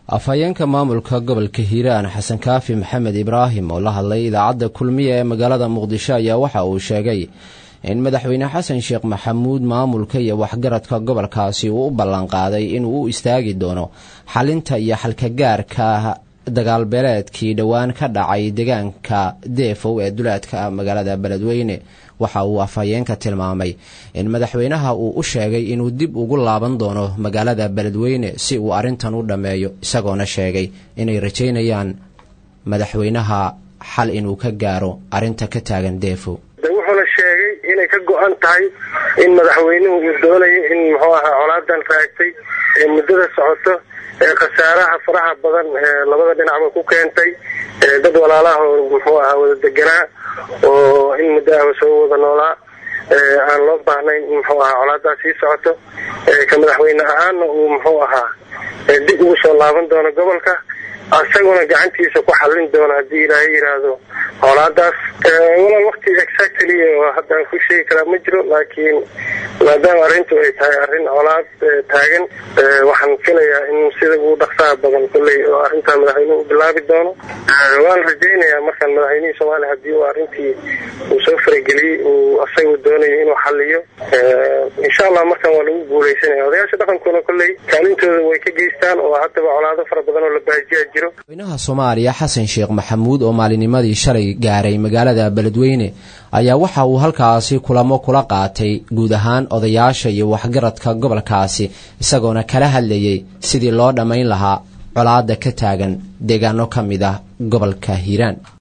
afhayeenka maamulka gobolka hiiraan xasan kaafi maxamed ibraahim oo la hadlay idaacadda kulmiya ee magaalada muqdisho ayaa waxa uu sheegay in madaxweyne xasan sheekh maxamuud maamulka iyo waxgaradka gobolkaasi uu u ballanqaaday inuu u istaagi doono xalinta iyo xalkagaarka dagaalbeeleedkii dhowaan ka dhacay deegaanka deefow ee duleedka magaalada beledweyne waxa uu afhayeenka tilmaamay in madaxweynaha uu u sheegay inuu dib ugu laaban doono magaalada beledweyne si uu arrintan u dhammeeyo isagoona sheegay inay rajaynayaan madaxweynaha xal inuu ka gaaro arrinta ka taagan deefow wuxuuna sheegay inay ka go-an tahay in madaxweynuhu uu doonayo in muxuu ahaa colaadan raagtay ee muddada socoto ee khasaaraha faraha badan ee labada dhinacba ku keentay dad walaalaha oo muxuu ahaa wada deganaa oo in muddo ahba soo wada noolaa aan loo baahnayn in muxuu ahaa colaadaas sii socoto ka madaxweyne ahaanna uu muxuu ahaa dib ugu soo laaban doono gobolka isaguna gacantiisa ku xallin doono haddii ilaahay yidhaahdo colaadaas walaal wakti exactly oo haddaan ku sheegi karaa ma jiro laakiin maadaama arrintu ay tahay arrin colaad taagan waxaan filayaa in sida ugu dhaqsaha badan kolley oo arrintaa madaxweynuhu u bilaabi doono waan rajaynayaa markaan madaxweynihii soomaaliya haddii uu arrintii uu soo farageliyey uu asagu doonayo inuu xalliyo insha allah markaan waa lagu guuleysanaya odayaasha dhaqankuna kolley kaalintooda way ka geystaan oo haddaba colaado fara badan oo la baajiyaa jiro madaxweynaha soomaaliya xasan sheekh maxamuud oo maalinimadii shalay gaaray magaalada beledweyne ayaa waxa uu halkaasi kulamo kula qaatay guud ahaan odayaasha iyo waxgaradka gobolkaasi isagoona kala hadlayay sidii loo dhammayn lahaa colaada ka taagan deegaano ka mid ah gobolka hiiraan